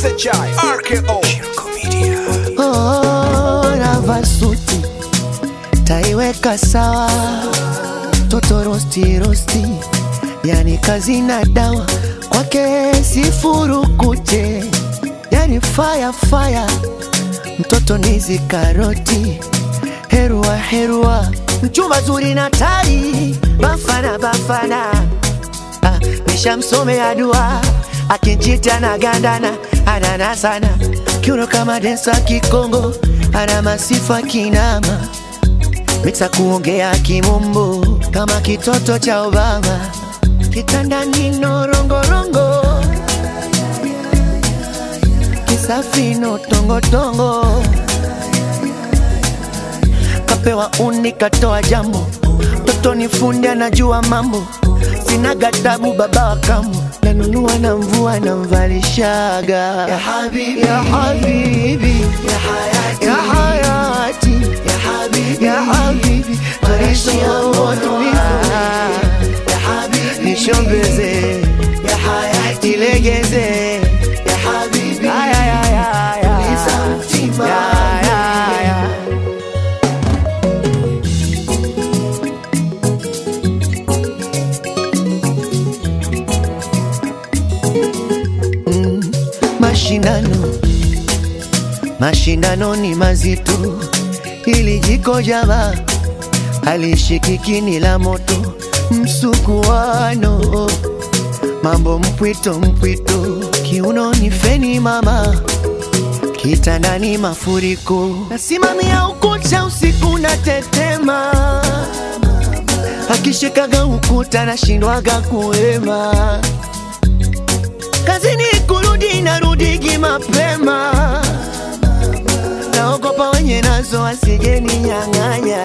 SHI RKO Oh, navaa suti taiweka sawa, toto rosti rosti, yani kazi na dawa kwake sifurukute, yani fire fire, mtoto nizi karoti, herua herua, mchumba zuri na tai, bafana bafana Ah, nishamsomea dua akinchita na gandana anana sana kiuno kama densa kikongo ana masifa kinama miksa kuongea kimombo kama kitoto cha Obama kitandani norongorongo kisafino tongotongo kapewa uni katoa jambo toto ni fundi anajua mambo sina gadabu baba wa kambo nanunua na mvua namvalishaga ya habibi, ya habibi, ya hayati, ya hayati, ya habibi, ya habibi, maisha tulivu, ya habibi, nishombeze, ya hayati, ilegeze, ya habibi, ya ya ya ya, tuliza mtima, ya ya ya. mashindano mashindano ni mazito ili jiko jama halishikiki la moto msukuano mambo mpwito mpwito kiuno ni feni mama kitandani mafuriko nasimamia ukuta usiku na tetema akishikaga ukuta nashindwaga kuema kazini kurudi narudigi mapema, naogopa wenye nazo wasijeni nyang'anya.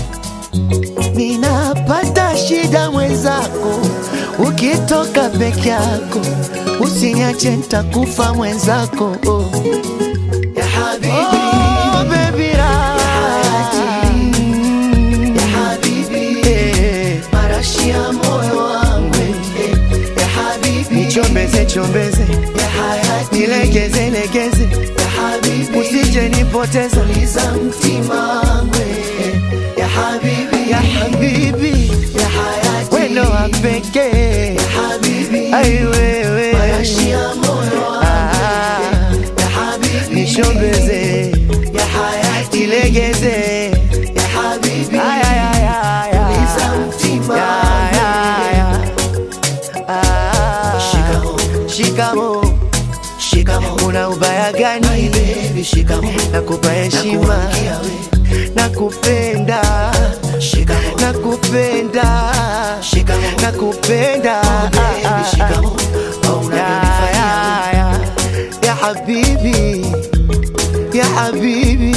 Ninapata shida mwenzako, ukitoka peke yako usiniache, nitakufa mwenzako oh. Ya habibi, oh, baby raha. Ya habibi, eh, marashi ya moyo wangu eh, ya habibi, nichombeze chombeze, ya hayati, nilegeze legeze, ya habibi, usije nipoteza, tuliza mtima wangu eh, ya habibi, ya habibi, ya hayati, wendo wa pekee, ya habibi, ai wewe, marashi ya moyo wangu ya habibi, nishombeze, ya hayati, nilegeze, ya habibi, ay ay ay ay, tuliza mtima, ya ya ya Shikamo, shikamo, shikamo. Una ubaya gani? My baby, shikamo. Nakupa heshima, nakupenda, shikamo. Nakupenda, shikamo. Nakupenda, oh, baby, shikamo. Oh, ya, ya, ya. ya habibi, ya habibi